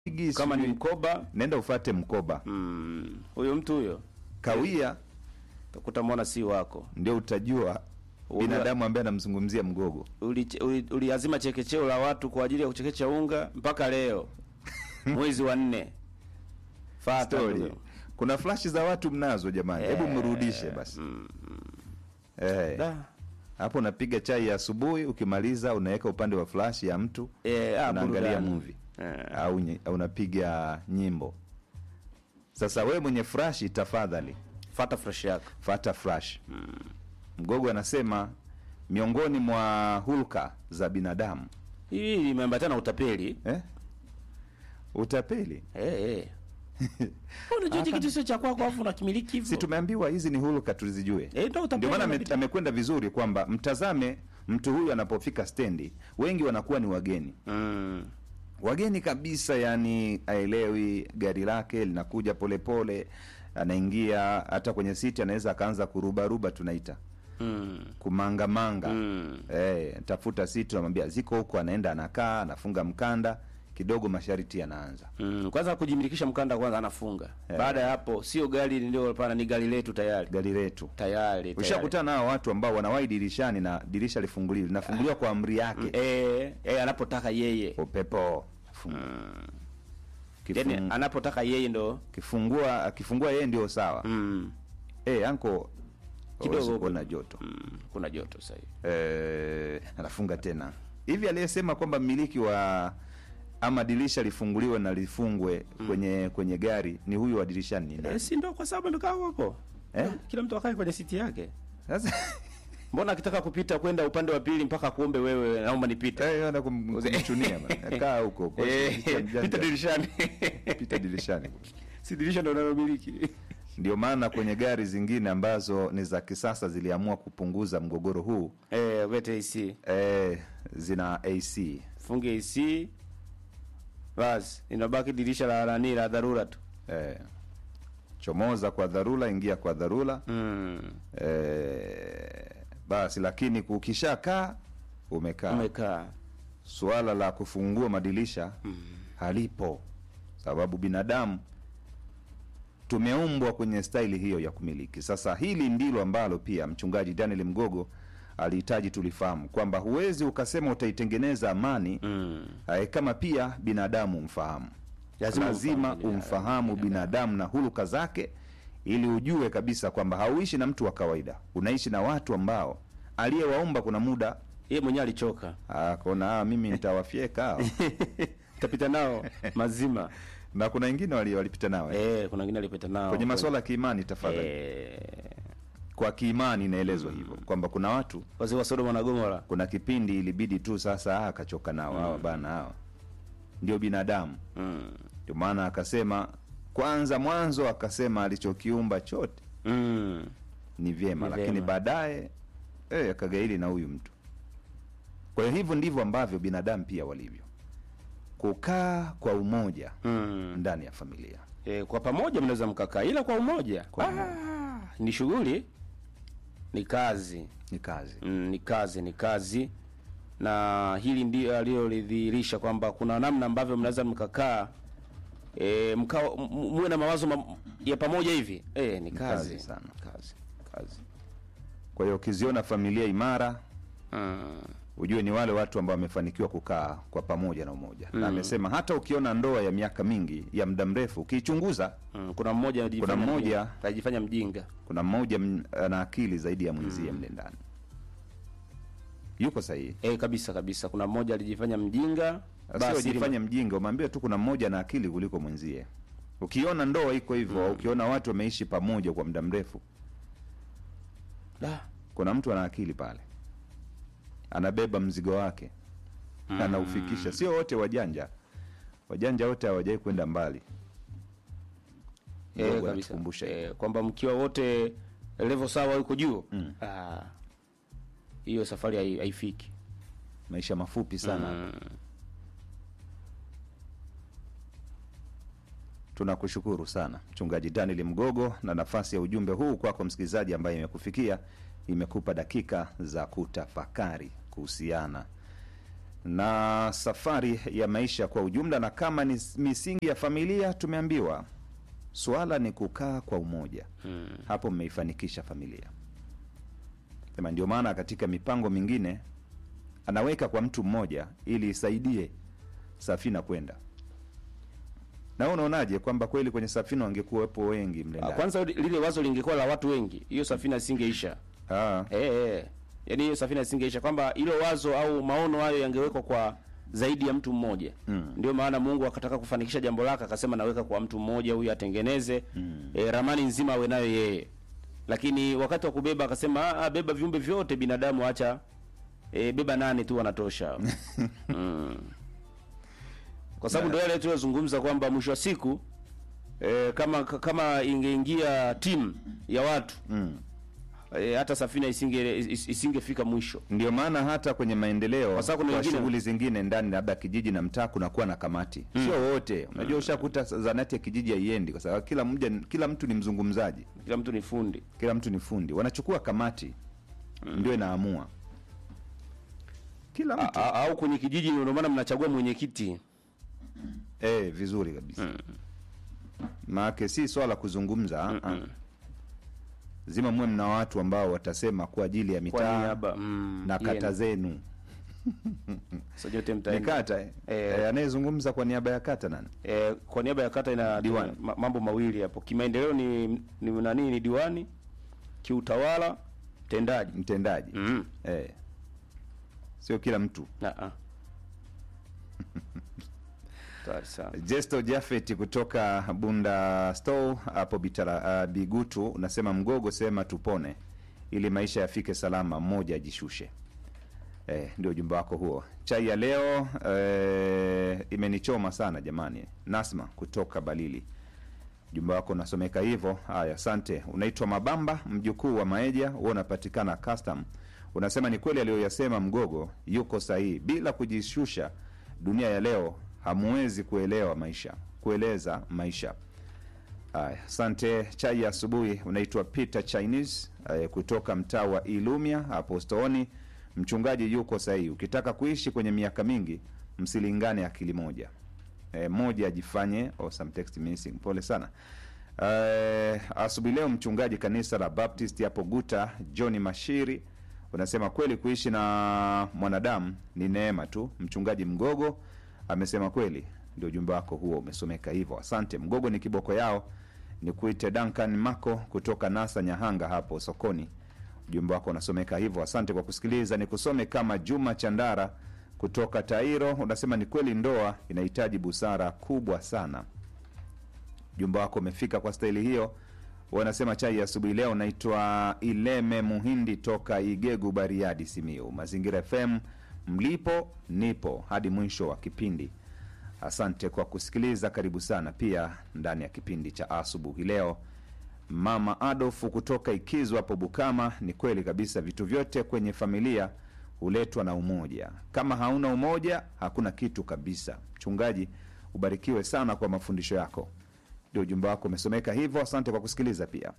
Igi, kama ni sijui- mkoba nenda ufate mkoba mm, huyo mtu huyo kawia, utakuta mbona si wako ndio utajua Unga- binadamu ambaye anamzungumzia mgogo. uliazima uli, uliazima chekecheo la watu kwa ajili ya kuchekecha unga mpaka leo mwezi wa nne fata Story. ndugu. Kuna flashi za watu mnazo jamani, hebu mrudishe basi. Eh, Da. hapo unapiga chai ya asubuhi, ukimaliza unaweka upande wa flash ya mtu Eh, ah, unaangalia burudani. movie Eh. au nye- au unapiga nyimbo. Sasa we mwenye flash, tafadhali fata fresh yako fata flash. Mgogo anasema miongoni mwa hulka za binadamu hii imeambatana na utapeli eh? Utapeli. eh, eh. unajua hiki kitu sio cha kwako afu unakimiliki hivyo Si tumeambiwa hizi ni hulka tuzijue. Eh, ndio utapeli Ndio maana ame- unapita. amekwenda vizuri kwamba mtazame mtu huyu anapofika stendi, wengi wanakuwa ni wageni mm. wageni kabisa, yani aelewi gari lake linakuja polepole, anaingia hata kwenye siti anaweza akaanza kurubaruba, tunaita Mm. kumangamanga Mm. eh, tafuta siti, unamwambia ziko huko, anaenda anakaa, anafunga mkanda kidogo, masharti yanaanza. Mm. kwanza kujimilikisha mkanda kwanza anafunga baada ya hapo sio gari ndio pana ni gari letu tayari Gari letu tayari tayari. ushakutana nao watu ambao wanawahi dirishani na dirisha lifunguliwi, linafunguliwa kwa amri yake eh, eh, anapotaka yeye upepo Fungu- yani Kifung- anapotaka yeye ndo kifungua akifungua yeye ndio sawa mm. eh anko Kidogo kidogo huko. kuona joto Mm. kuna joto sasa hivi eh, anafunga tena hivi aliyesema kwamba mmiliki wa ama dirisha lifunguliwe na lifungwe kwenye kwenye gari ni huyu wa dirishani ni eh, nani? si ndo kwa sababu amekaa hapo Eh? kila mtu akae kwenye siti yake Sasa mbona akitaka kupita kwenda upande wa pili mpaka kuombe wewe naomba nipite eh, ana kum- kumchunia bana. kaa huko kwa Eh, dirisha mjanja. pita dirishani pita dirishani si dirisha ndo unalomiliki ndio maana kwenye gari zingine ambazo ni za kisasa ziliamua kupunguza mgogoro huu eh wete AC eh, zina AC funge AC basi inabaki dirisha la nani la dharura tu eh, chomoza kwa dharura, ingia kwa dharura mm. eh, basi. Lakini ukishakaa umekaa, umekaa suala la kufungua madirisha halipo, sababu binadamu tumeumbwa kwenye staili hiyo ya kumiliki. Sasa hili ndilo ambalo pia mchungaji Daniel Mgogo alihitaji tulifahamu kwamba huwezi ukasema utaitengeneza amani mm. eh, kama pia binadamu umfahamu. Lazima Lazima umfahamu binadamu, umfahamu binadamu na huluka zake, ili ujue kabisa kwamba hauishi na mtu wa kawaida, unaishi na watu ambao aliyewaumba kuna muda yeye mwenyewe alichoka akona ah, mimi nitawafyeka hao." tapita nao mazima na kuna wengine wali- walipita nao eh. eh, kuna wengine alipita nao kwenye masuala ya kiimani tafadhali eh, kwa kiimani inaelezwa hivyo kwamba kuna watu wazee wa Sodoma na Gomora kuna kipindi ilibidi tu sasa ah, akachoka nao hawa bana hawa ndio binadamu mm. ndio maana akasema kwanza mwanzo akasema alichokiumba chote mm. ni vyema Ni lakini vyema. baadaye eh, akagaili na huyu mtu kwa hiyo hivyo ndivyo ambavyo binadamu pia walivyo kukaa kwa umoja mm. ndani ya familia eh, kwa pamoja mnaweza mkakaa ila kwa umoja Kwa ah, ni shughuli ni kazi ni kazi mm, ni kazi ni kazi na hili ndio aliyolidhihirisha kwamba kuna namna ambavyo mnaweza mkakaa e, mka muwe na mawazo ma, ya pamoja hivi e, ni kazi, kazi sana. kazi kazi kwa hiyo ukiziona familia imara mm. ujue ni wale watu ambao wamefanikiwa kukaa kwa pamoja na umoja na amesema hata ukiona ndoa ya miaka mingi ya muda mrefu ukiichunguza Mm. kuna mmoja anajifanya Kuna mmoja- mjinga, anajifanya mjinga kuna mmoja m- ana akili zaidi ya mwenzie mle ndani yuko sahihi e, kabisa kabisa kuna mmoja alijifanya mjinga basi jifanye mjinga umwambie tu kuna mmoja na akili kuliko mwenzie ukiona ndoa iko hivyo au ukiona watu wameishi pamoja kwa muda mrefu Da. kuna mtu ana akili pale anabeba mzigo wake anaufikisha sio wote wajanja wajanja wote hawajai kwenda mbali Eh, Mdogo kabisa anatukumbusha hivyo. eh, kwamba mkiwa wote level sawa yuko juu Ah, hiyo safari hai- haifiki maisha mafupi sana Mm. tunakushukuru sana mchungaji daniel mgogo na nafasi ya ujumbe huu kwako msikilizaji ambaye imekufikia imekupa dakika za kutafakari kuhusiana na safari ya maisha kwa ujumla, na kama ni misingi ya familia, tumeambiwa suala ni kukaa kwa umoja. Hapo mmeifanikisha familia. Sema ndio maana katika mipango mingine anaweka kwa mtu mmoja ili isaidie safina kwenda. Na wewe unaonaje kwamba kweli kwenye safina wangekuwepo wengi mle Ah, ndani? Kwanza lile wazo lingekuwa la watu wengi, hiyo safina isingeisha. Ah, Eh, eh. Yaani hiyo safina isingeisha kwamba hilo wazo au maono hayo yangewekwa kwa zaidi ya mtu mmoja. Mm. Ndio maana Mungu akataka kufanikisha jambo lake akasema naweka kwa mtu mmoja huyu atengeneze eh, ramani nzima awe nayo yeye. Lakini wakati wa kubeba akasema ah, ah, beba viumbe vyote binadamu acha eh, beba nane tu wanatosha. mm. Kwa sababu ndio yale tuliyozungumza kwamba mwisho wa siku eh, kama kama ingeingia timu ya watu mm. E, hata safina isinge is- isingefika mwisho. Ndio maana hata kwenye maendeleo Kwa sababu kuna kwa wengine- shughuli zingine ndani labda kijiji na mtaa kunakuwa na kamati, sio wote. Unajua, ushakuta zanati ya kijiji haiendi kwa sababu kila mmoja, kila mtu ni mzungumzaji, Kila mtu ni fundi. kila mtu ni fundi. Wanachukua kamati ndio inaamua kila A, mtu a, au kwenye kijiji ndio maana mnachagua mwenyekiti. eh, vizuri kabisa maake si swala kuzungumza ah, ah. zima muwe mna watu ambao watasema kwa ajili ya Kwa mitaa niaba mm, na kata yenu. zenu. Sasa nyote Ni mtaenda. kata eh? Eh. Eh, anayezungumza kwa niaba ya kata nani? E, kwa niaba ya kata ina Diwani. ma, mambo mawili hapo. Kimaendeleo ni, ni nani ni diwani, kiutawala mtendaji. Mtendaji Mm. eh. Sio kila mtu. Na a. Tayari sana. Jesto Jafet kutoka Bunda Store hapo Bitara, uh, Bigutu unasema mgogo sema tupone ili maisha yafike salama, mmoja ajishushe. Eh, ndio ujumbe wako huo. Chai ya leo eh, imenichoma sana jamani. Nasma kutoka Balili, ujumbe wako unasomeka hivyo. Haya, asante. Unaitwa Mabamba, mjukuu wa Maeja, huo unapatikana custom. Unasema ni kweli aliyoyasema Mgogo, yuko sahihi. Bila kujishusha, dunia ya leo hamuwezi kuelewa maisha, kueleza maisha. Haya, asante. Chai ya asubuhi unaitwa Peter Chinese eh, kutoka mtaa wa Ilumia hapo Stooni. Mchungaji yuko sahihi. Ukitaka kuishi kwenye miaka mingi, msilingane akili moja e, moja ajifanye oh, some text missing. Pole sana. Eh, asubuhi leo mchungaji kanisa la Baptist hapo Guta John Mashiri unasema kweli kuishi na mwanadamu ni neema tu. Mchungaji Mgogo amesema kweli, ndio ujumbe wako huo umesomeka hivyo. Asante. Mgogo ni kiboko yao. Ni kuite Duncan Mako kutoka Nasa Nyahanga hapo sokoni. Ujumbe wako unasomeka hivyo. Asante kwa kusikiliza. Ni kusome kama Juma Chandara kutoka Tairo, unasema ni kweli ndoa inahitaji busara kubwa sana. Ujumbe wako umefika kwa staili hiyo. Wanasema chai ya asubuhi leo. Naitwa Ileme Muhindi toka Igegu, Bariadi, Simiu. Mazingira FM, mlipo nipo hadi mwisho wa kipindi. Asante kwa kusikiliza, karibu sana pia ndani ya kipindi cha asubuhi leo. Mama Adolfu kutoka Ikizu hapo Bukama, ni kweli kabisa, vitu vyote kwenye familia huletwa na umoja. Kama hauna umoja, hakuna kitu kabisa. Mchungaji, ubarikiwe sana kwa mafundisho yako. Ndio ujumbe wako umesomeka hivyo. Asante kwa kusikiliza pia.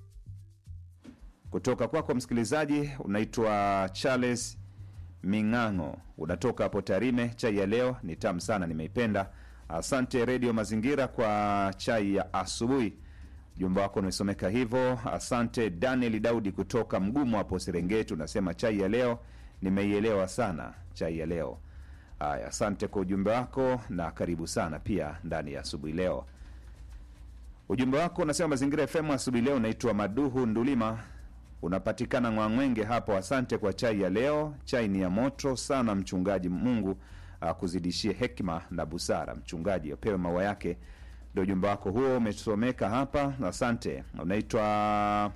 Kutoka kwako msikilizaji, unaitwa Charles Ming'ang'o, unatoka hapo Tarime. Chai ya leo ni tamu sana, nimeipenda. Asante Redio Mazingira kwa chai ya asubuhi. Ujumbe wako umesomeka hivyo. Asante Daniel Daudi kutoka Mgumu hapo Serengeti, unasema chai ya leo nimeielewa sana, chai ya leo. Haya, asante kwa ujumbe wako na karibu sana pia ndani ya asubuhi leo. Ujumbe wako unasema Mazingira FM asubuhi leo, unaitwa Maduhu Ndulima, unapatikana Ngwang'wenge hapo. Asante kwa chai ya leo, chai ni ya moto sana mchungaji. Mungu akuzidishie hekima na busara. Mchungaji apewe maua yake. Ndio ujumbe wako huo umesomeka hapa, asante. Unaitwa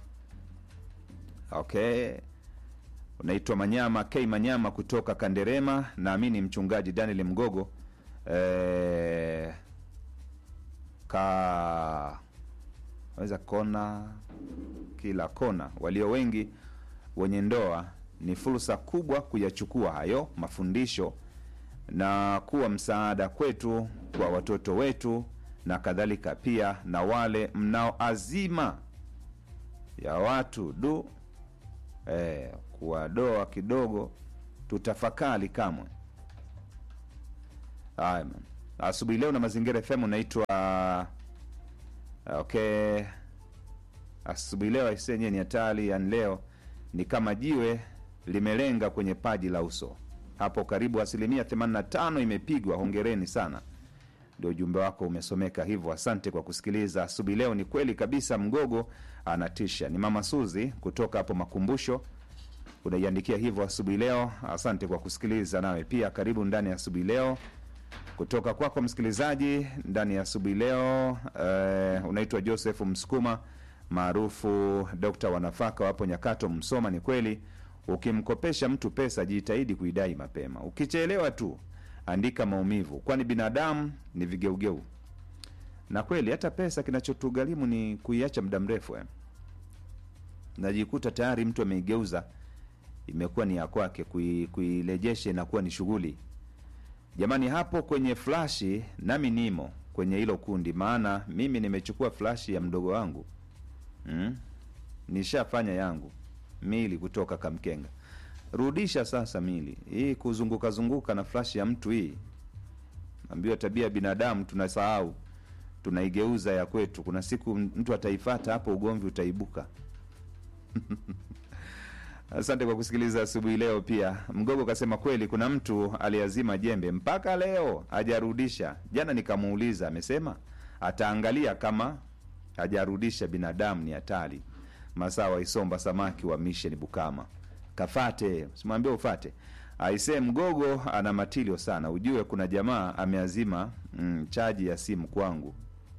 okay, unaitwa Manyama K Manyama kutoka Kanderema. Naamini mchungaji Daniel Mgogo eh, ka weza kona kila kona. Walio wengi wenye ndoa, ni fursa kubwa kuyachukua hayo mafundisho na kuwa msaada kwetu, kwa watoto wetu na kadhalika, pia na wale mnao azima ya watu du eh, kuwadoa kidogo, tutafakari kamwe Haya man. Asubuhi leo na Mazingira FM unaitwa okay. Asubuhi leo aisee, yenyewe ni hatari. Yani leo ni kama jiwe limelenga kwenye paji la uso hapo, karibu asilimia 85 imepigwa. Hongereni sana. Ndio ujumbe wako umesomeka hivyo. Asante kwa kusikiliza asubuhi leo. Ni kweli kabisa, mgogo anatisha. Ni mama Suzi kutoka hapo Makumbusho unaiandikia hivyo asubuhi leo. Asante kwa kusikiliza, nawe pia karibu ndani ya asubuhi leo kutoka kwako msikilizaji ndani ya asubuhi leo. Eh, unaitwa Joseph Msukuma maarufu Dokta wa nafaka wapo Nyakato, Msoma. Ni kweli, ukimkopesha mtu pesa jitahidi kuidai mapema. Ukichelewa tu andika maumivu, kwani binadamu ni vigeugeu. Na kweli hata pesa kinachotugharimu ni kuiacha muda mrefu eh. Najikuta tayari mtu ameigeuza imekuwa ni ya kwake, kui- kuirejesha inakuwa ni shughuli. Jamani, hapo kwenye flashi nami nimo kwenye hilo kundi, maana mimi nimechukua flashi ya mdogo wangu mm? Nishafanya yangu mili kutoka Kamkenga. Rudisha sasa mili hii, kuzunguka zunguka na flashi ya mtu hii. Ambiwa tabia ya binadamu tunasahau, tunaigeuza ya kwetu. Kuna siku mtu ataifata hapo, ugomvi utaibuka. Asante kwa kusikiliza asubuhi leo. Pia Mgogo kasema kweli, kuna mtu aliazima jembe mpaka leo hajarudisha. Jana nikamuuliza, amesema ataangalia kama hajarudisha. Binadamu ni hatari. Masawa Isomba samaki wa Mission Bukama, kafate, simwambie ufate. Aisee, Mgogo ana matilio sana, ujue kuna jamaa ameazima mm, chaji ya simu kwangu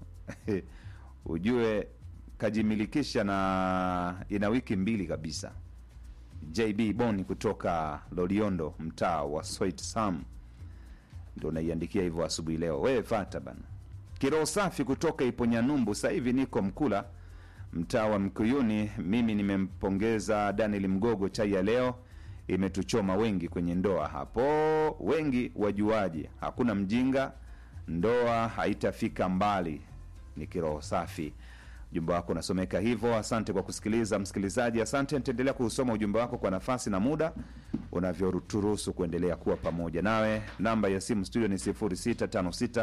ujue kajimilikisha na ina wiki mbili kabisa. JB Boni kutoka Loliondo, mtaa wa Soit Sam, ndo naiandikia hivyo asubuhi leo. Wewe fata bana. Kiroho safi kutoka Iponyanyumbu, sasa hivi niko Mkula, mtaa wa Mkuyuni. Mimi nimempongeza Daniel Mgogo, chai ya leo imetuchoma wengi kwenye ndoa hapo, wengi wajuaji, hakuna mjinga, ndoa haitafika mbali. Ni kiroho safi. Ujumbe wako unasomeka hivyo. Asante kwa kusikiliza msikilizaji, asante. Nitaendelea kuusoma ujumbe wako kwa nafasi na muda unavyoturuhusu kuendelea kuwa pamoja nawe. Namba ya simu studio ni 0656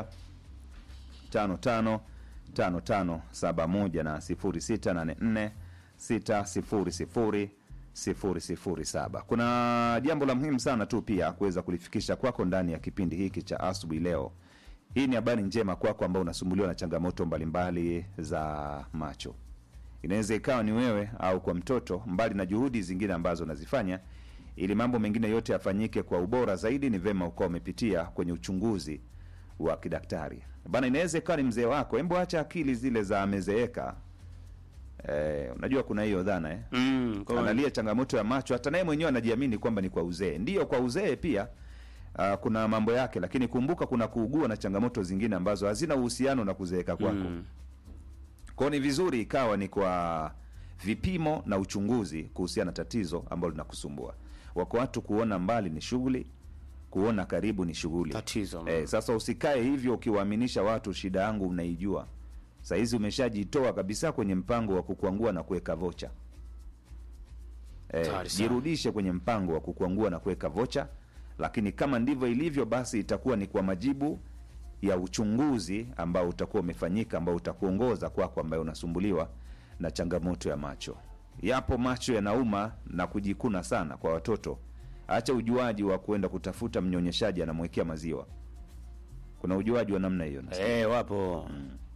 55 5571 na 0684 600 007. Kuna jambo la muhimu sana tu pia kuweza kulifikisha kwako ndani ya kipindi hiki cha asubuhi leo. Hii ni habari njema kwako ambao unasumbuliwa na changamoto mbalimbali za macho. Inaweza ikawa ni wewe au kwa mtoto, mbali na juhudi zingine ambazo unazifanya ili mambo mengine yote yafanyike kwa ubora zaidi, ni vema ukawa umepitia kwenye uchunguzi wa kidaktari bana. Inaweza ikawa ni mzee wako, embo acha akili zile za amezeeka. Eh, unajua kuna hiyo dhana eh? Mm, kwa- analia changamoto ya macho, hata naye mwenyewe anajiamini kwamba ni kwa uzee. Ndiyo, kwa uzee pia uh, kuna mambo yake, lakini kumbuka kuna kuugua na changamoto zingine ambazo hazina uhusiano na kuzeeka kwako. Mm. Kwao ni vizuri ikawa ni kwa vipimo na uchunguzi kuhusiana na tatizo ambalo linakusumbua. Wako watu kuona mbali ni shughuli, kuona karibu ni shughuli. Tatizo. Eh, sasa usikae hivyo ukiwaaminisha watu shida yangu unaijua. Sahizi umeshajitoa kabisa kwenye mpango wa kukwangua na kuweka vocha. Eh, Hatari sana. jirudishe kwenye mpango wa kukwangua na kuweka vocha, lakini kama ndivyo ilivyo, basi itakuwa ni kwa majibu ya uchunguzi ambao utakuwa umefanyika, ambao utakuongoza kwako, ambaye unasumbuliwa na changamoto ya macho. Yapo macho yanauma na kujikuna sana kwa watoto. Acha ujuaji wa kuenda kutafuta mnyonyeshaji anamwekea maziwa. Kuna ujuaji wa namna hiyo, nasikia. Eh, wapo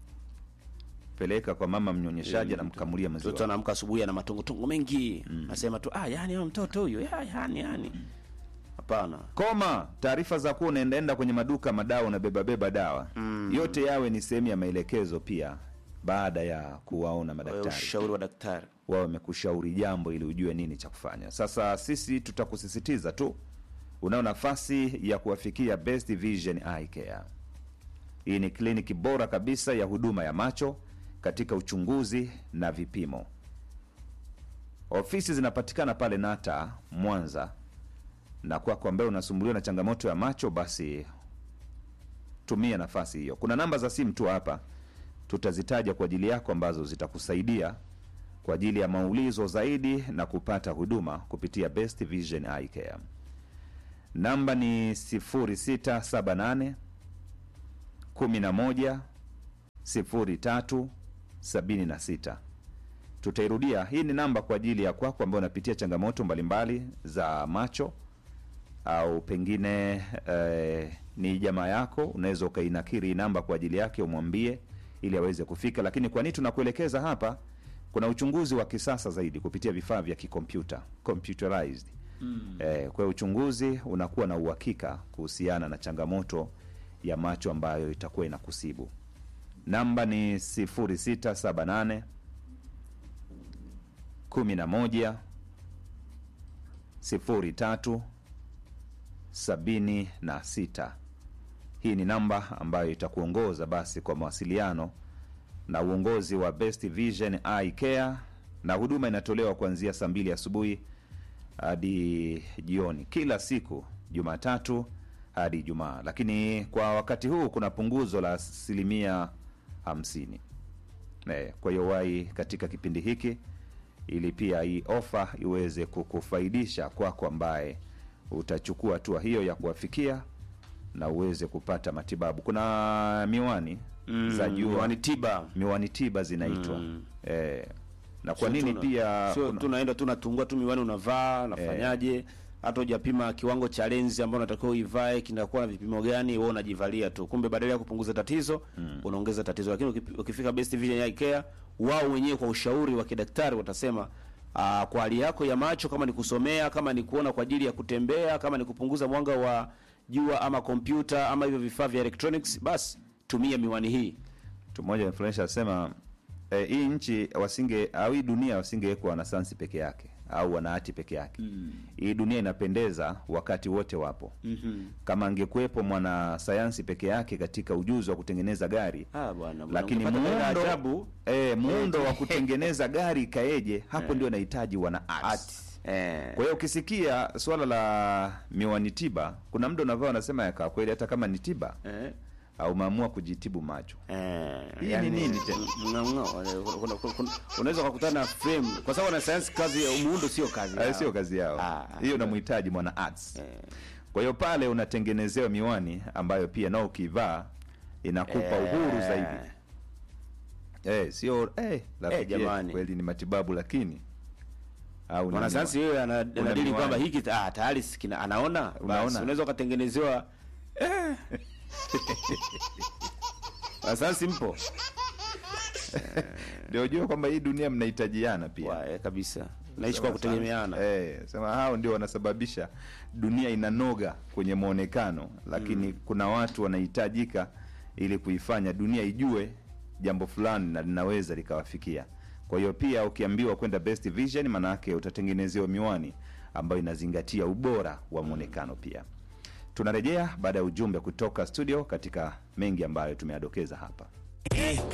peleka kwa mama mnyonyeshaji anamkamulia mtoto maziwa. anaamka asubuhi ana matongotongo mengi nasema tu ah, yani huyo mtoto huyo ya, yani yani hapana Koma taarifa za kuwa unaendaenda kwenye maduka madawa unabeba beba dawa yote yawe ni sehemu ya maelekezo pia, baada ya kuwaona Wewe madaktari ushauri wa daktari wao wamekushauri jambo ili ujue nini cha kufanya. Sasa sisi tutakusisitiza tu, unao nafasi ya kuwafikia Best Vision Eye Care. Hii ni kliniki bora kabisa ya huduma ya macho katika uchunguzi na vipimo. Ofisi zinapatikana pale Nata Mwanza, na kwako ambaye unasumbuliwa na changamoto ya macho, basi tumia nafasi hiyo. Kuna namba za simu tu hapa tutazitaja kwa ajili yako ambazo zitakusaidia kwa ajili ya maulizo zaidi na kupata huduma kupitia Best Vision Eye Care. Namba ni 0678 11 03 76 tutairudia hii ni namba kwa ajili ya kwako ambayo unapitia changamoto mbalimbali za macho au pengine eh, ni jamaa yako unaweza ukainakiri hii namba kwa ajili yake umwambie ili aweze kufika lakini kwa nini tunakuelekeza hapa kuna uchunguzi wa kisasa zaidi kupitia vifaa vya kikompyuta computerized mm. eh, kwa hiyo uchunguzi unakuwa na uhakika kuhusiana na changamoto ya macho ambayo itakuwa inakusibu namba ni 0678 11 03 76 hii ni namba ambayo itakuongoza basi kwa mawasiliano na uongozi wa Best Vision Eye Care, na huduma inatolewa kuanzia saa mbili asubuhi hadi jioni kila siku Jumatatu hadi Ijumaa, lakini kwa wakati huu kuna punguzo la asilimia hamsini. Eh, Kwa hiyo wai katika kipindi hiki ili pia hii ofa iweze kukufaidisha kwako ambaye utachukua hatua hiyo ya kuwafikia na uweze kupata matibabu. Kuna miwani Mm, za jua miwani tiba miwani tiba zinaitwa Mm. eh, na kwa Sio nini tuna- pia sio kuna- tunaenda tu natungua tu miwani unavaa nafanyaje hata hujapima kiwango cha lenzi ambayo unatakiwa uivae kinakuwa na vipimo gani wewe unajivalia tu kumbe badala ya kupunguza tatizo unaongeza tatizo lakini ukipi- ukifika Best Vision Eye Care wao wenyewe kwa ushauri wa kidaktari watasema aa, kwa hali yako ya macho kama ni kusomea kama ni kuona kwa ajili ya kutembea kama ni kupunguza mwanga wa jua ama kompyuta ama hivyo vifaa vya electronics basi tumia miwani hii mtu mmoja influencer asema eh, hii nchi wasinge au hii dunia wasingewekwa wanasayansi peke yake au wanahati peke yake mm. hii dunia inapendeza wakati wote wapo mm-hmm. kama angekuwepo mwanasayansi peke yake katika ujuzi wa kutengeneza gari ah bwana lakini ungepata hela muundo, ajabu eh, muundo wa kutengeneza gari ikaeje hapo ndio nahitaji wana arts. eh kwa hiyo ukisikia swala la miwani tiba kuna mda unavaa unasema yakaa kweli hata kama ni tiba eh au umeamua kujitibu macho Eh, Hii ni nini tena? mng'ang'o, eh, kuna- kuna- kuna- unaweza ukakutana na frame kwa sababu wanasayansi kazi ya muundo sio kazi Eh, yao. sio kazi yao Ah, hiyo namhitaji mwana arts Eh, kwa hiyo pale unatengenezewa miwani ambayo pia nao ukivaa inakupa eh, uhuru zaidi eh, sio eh, rafiki yetu, jamani. kweli ni matibabu lakini au ni mwanasayansi miwani. yeye ana- anadili miwani. kwamba hiki ta- ah, tayari si kina- anaona basi Unaona? unaweza ukatengenezewa eh. wanasayansi mpo ndio jua kwamba hii dunia mnahitajiana pia Wa, eh, kabisa naishi kwa Sema kutegemeana sana. Eh, sema hao ndio wanasababisha dunia inanoga kwenye mwonekano lakini kuna watu wanahitajika ili kuifanya dunia ijue jambo fulani na linaweza likawafikia kwa hiyo pia ukiambiwa kwenda best vision maanaake utatengenezewa miwani ambayo inazingatia ubora wa mwonekano pia tunarejea baada ya ujumbe kutoka studio katika mengi ambayo tumeadokeza hapa